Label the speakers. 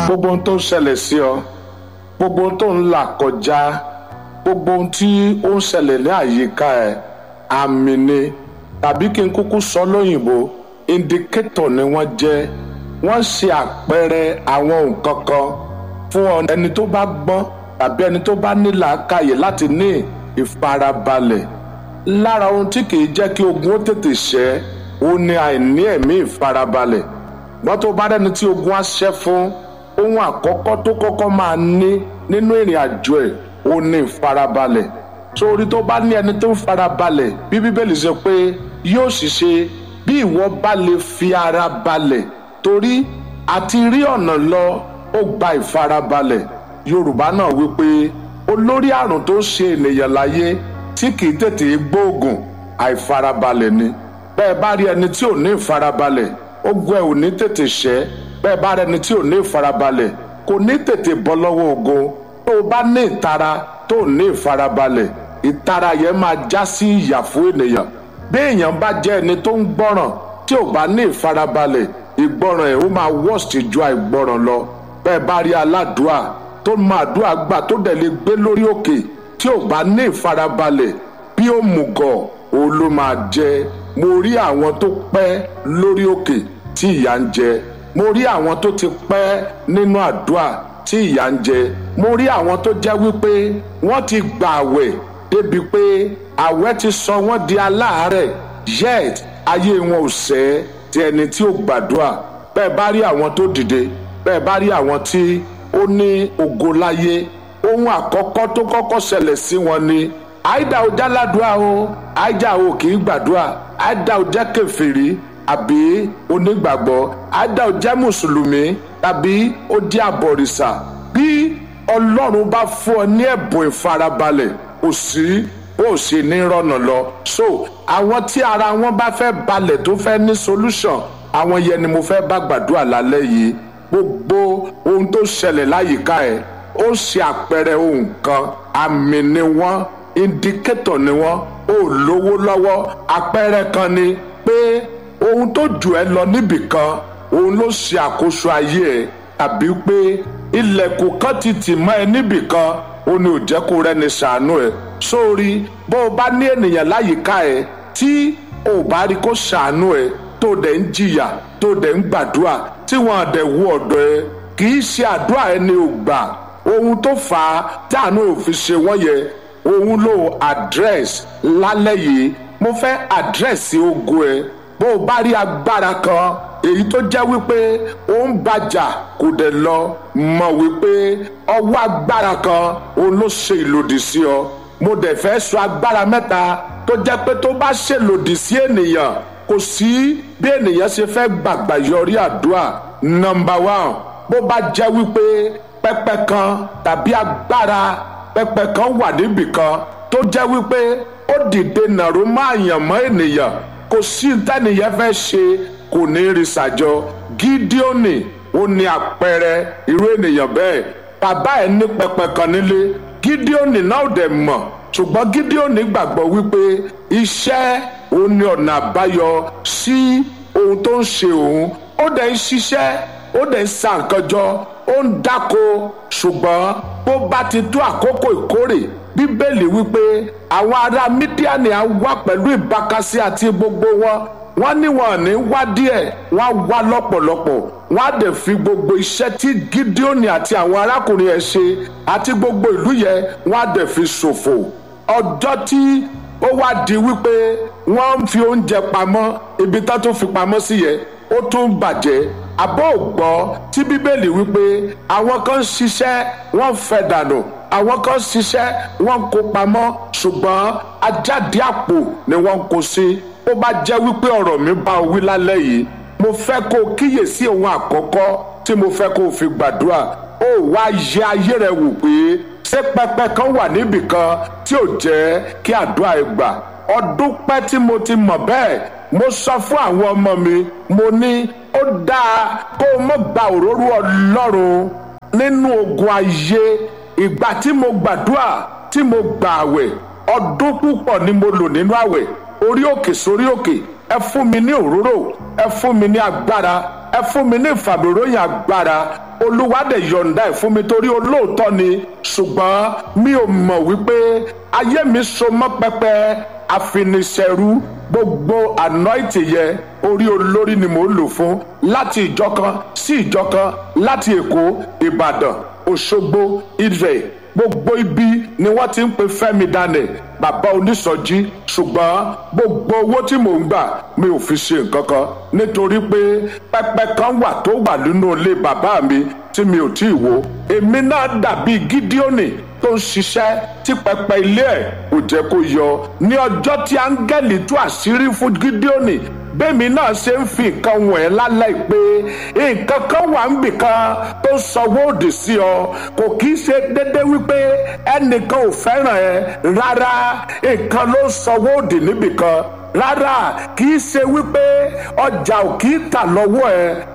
Speaker 1: gbogbo ohun tó ń ṣẹlẹ̀ sí ọ gbogbo ohun tó ń là kọjá gbogbo ohun tí ó ń ṣẹlẹ̀ ní àyíká ẹ àmì ni tàbí kí n kúkú sọ lóyìnbó indicator ni wọ́n jẹ́ wọ́n ṣe àpẹẹrẹ àwọn nǹkan kan fún ẹni tó bá gbọ́n tàbí ẹni tó bá ní làákàyè láti ní ìfarabalẹ̀ lára ohun tí kìí jẹ́ kí ogun ó tètè ṣẹ́ ó ní àìní ẹ̀mí ìfarabalẹ̀ gbọ́n tó bá rẹ́ni tí ogun á ṣẹ́ fún ohun àkọ́kọ́ tó kọ́kọ́ máa ní nínú ìrìn àjò ẹ̀ ó ní ìfarabalẹ̀ sórí tó bá ní ẹni tó ń farabalẹ̀ bí bíbélì ṣe pé yóò sì ṣe bí ìwọ bá lè fi ara balẹ̀ torí àti rí ọ̀nà lọ ó gba ìfarabalẹ̀ yorùbá náà wípé olórí àrùn tó ṣe ènìyàn láyé tí kìí tètè gbóògùn àìfarabalẹ̀ ni bẹ́ẹ̀ bá rí ẹni tí ò ní ìfarabalẹ̀ ogun ẹ̀ ò ní tètè ṣẹ́ bẹ́ẹ̀ bá rí ẹni tí ò ní ìfarabalẹ̀ kò ní tètè bọ́ lọ́wọ́ ogun tó o bá ní ìtara tó ò ní ìfarabalẹ̀ ìtara yẹn máa já sí ìyà fún ènìyàn bí èèyàn bá jẹ́ ẹni tó ń gbọ́ràn tí ò bá ní ìfarabalẹ̀ ìgbọ́ràn ẹ̀ ó máa worst ju àìgbọ́ràn lọ bẹ́ẹ̀ bá rí aládùúà tó máa dùà gbà tó dẹ̀ lè gbé lórí òkè tí ò bá ní ìfarabalẹ̀ bí ó mùgọ̀ òun ló máa jẹ mo rí àwọn tó pẹ́ lórí òkè tí ìyà ń jẹ mo rí àwọn tó ti pẹ́ nínú àdúà tí ìyà ń jẹ mo rí àwọn tó jẹ́ wípé wọ́n ti gbà àwẹ̀ débi pé àwẹ̀ ti sọ wọ́n di aláàárẹ̀ yet ayé wọn ò sẹ́ ti ẹni tí ò gbàdúà bẹ́ẹ̀ bá rí àwọn tó dìde bẹ́ẹ̀ bá rí àwọn tí ó ní ògo láyé ohun àkọ́kọ́ tó kọ́kọ́ ṣẹlẹ̀ sí wọn ni àìdá ò jáládùá o àìdá ò kì í gbàdúrà àìdá ò jẹ́ kèfèrí àbí onígbàgbọ́ àìdá ò jẹ́ mùsùlùmí tàbí ó jẹ́ àbọ̀rìṣà bí ọlọ́run bá fún ọ ní ẹ̀bùn ìfarabalẹ̀ kò sí bó o ṣe ní rọ̀nà lọ so àwọn tí ara wọn bá fẹ́ balẹ̀ tó fẹ́ ní solution àwọn yẹn ni mo fẹ́ bá gbàdúrà lálẹ́ yìí gbogbo ohun tó ṣẹlẹ̀ láyìíká ẹ̀ ó ṣe àpẹẹrẹ ohun kan àmì ni wọ́n indicator ni wọ́n ó lówó lọ́wọ́ àpẹẹrẹ kan ni pé ohun tó jù ẹ́ lọ níbì kan òun ló ṣe àkóso ayé ẹ̀ tàbí pé ilẹ̀kùn kan ti tì mọ́ ẹ níbì kan ó ní ò jẹ́ kó rẹ́ni ṣàánú ẹ̀ sórí bó o bá ní ènìyàn láyìíká ẹ̀ tí o bá rí kó ṣàánú ẹ̀ tó dẹ̀ ń jìyà tó dẹ̀ ń gbàdúrà tí wọ́n dẹ̀ wú ọ̀dọ̀ ẹ̀ kì í ṣe àdúrà ẹni ò gbà ohun tó fà á tí àánú ò fi ṣe wọ́n yẹ òun ló address lálẹ́ yìí mo fẹ́ address ogun ẹ̀ bó o bá rí agbára kan èyí tó jẹ́ wípé ó ń bàjà kò dẹ̀ lọ mọ̀ wípé ọwọ́ agbára kan òun ló ṣe ìlòdì sí ọ mo dẹ̀ fẹ́ sọ agbára mẹ́ta tó jẹ́ pé tó bá ṣèlòdì sí ènìyàn kò sí bí ènìyàn ṣe fẹ́ gbàgbà yọrí àdúrà nọ́mbà one bó bá jẹ́ wípé pẹpẹ kan tàbí agbára pẹpẹ kan wà níbì kan tó jẹ́ wípé ó dìde nàró máa yàn mọ́ ènìyàn kò sí tẹ́nìyẹn fẹ́ ṣe kò ní rí ṣàjọ gídíọ́nì ó ní àpẹẹrẹ irú ènìyàn bẹ́ẹ̀ bàbá ẹ̀ ní pẹpẹ kan nílé gídíọ́nì náà dẹ̀ mọ̀ ṣùgbọ́n gídíọ́nì gbàgbọ́ wípé iṣẹ́ òun ni ọ̀nà àbáyọ sí ohun tó ń ṣe òun ó dẹ̀ ń ṣiṣẹ́ ó dẹ̀ ń sa nǹkan jọ ó ń dáko ṣùgbọ́n bó bá ti tó àkókò ìkórè bíbélì wípé àwọn ará mídíàní á wá pẹ̀lú ìbákasí àti gbogbo wọn wọ́n ní wọn ní wá díẹ̀ wọ́n wá lọ́pọ̀lọpọ̀ wọ́n á dẹ̀ fi gbogbo iṣẹ́ tí gídíọ́nì àti àwọn arákùnrin ẹ̀ ṣe àti gbogbo ìlú yẹn wọ́n á dẹ̀ fi ṣòfò ọjọ́ tí ó wá di wípé wọ́n ń fi oúnjẹ pamọ́ ibi tó tún fi pamọ́ sí yẹn ó tún bàjẹ́ àbọ̀ ògbọ́ tí bíbélì wípé àwọn kan ń ṣiṣẹ́ wọ́n fẹ́ dànù àwọn kan ń ṣiṣẹ́ wọ́n ń kó pamọ́ ṣùgbọ́n ajáde àpò ni wọ́n ń kó sí ó bá jẹ́ wípé ọ̀rọ̀ mi bá o wí lálẹ́ yìí mo fẹ́ kó o kíyèsí ohun àkọ́kọ́ tí mo fẹ́ kó o fi gbàdúrà ó wá yẹ ayé rẹ wò pé ṣé pẹpẹ kan wà níbì kan tí ò jẹ́ kí àdúrà ẹ gbà ọdún pẹ́ tí mo ti mọ̀ bẹ́ẹ̀ mo sọ fún àwọn ọmọ mi mo ní ó dáa kó o mọ̀ gba òróró ọlọ́run nínú ogun ayé ìgbà tí mo gbàdúrà tí mo gbà àwẹ̀ ọdún púpọ̀ ni mo lò nínú àwẹ̀ orí òkè sórí òkè ẹ fún mi ní òróró ẹ fún mi ní agbára ẹ fún mi ní ìfàmìròyìn agbára olúwa dẹ̀ yọ̀ǹda ẹ̀ fún mi torí olóòótọ́ ni ṣùgbọ́n mi ò mọ̀ wípé ayé mi so mọ́ pẹpẹ àfinisẹ́rú gbogbo anointing yẹn orí olórí ni mò ń lò fún láti ìjọ kan sí ìjọ kan láti èkó ìbàdàn òṣogbo ìrẹ̀ gbogbo ibi ni wọ́n ti ń pe fẹ́mi daniel bàbá onísọjí ṣùgbọ́n gbogbo owó tí mò ń gbà mi ò fi ṣe nǹkan kan nítorí pé pẹpẹ kan wà tó wà nínú ilé bàbá mi tí mi ò tí ì wo èmi náà dàbí gídíọ́nì tó ń ṣiṣẹ́ tí pẹpẹ ilé ẹ̀ kò jẹ́ kó yọ ní ọjọ́ tí áńgẹ́lì tú àṣírí fún gídíọ́nì bẹ́ẹ̀mi náà ṣe ń fi nǹkan wọ̀n ẹ́ lálẹ́ pé nǹkan kan wà ń bì kan tó sanwó òdì sí ọ kò kì í ṣe déédéé wípé ẹnìkan ò fẹ́ràn ẹ rárá nǹkan ló sanwó òdì níbì kan rárá kì í ṣe wípé ọjà ò kì í tà lọ́wọ́ ẹ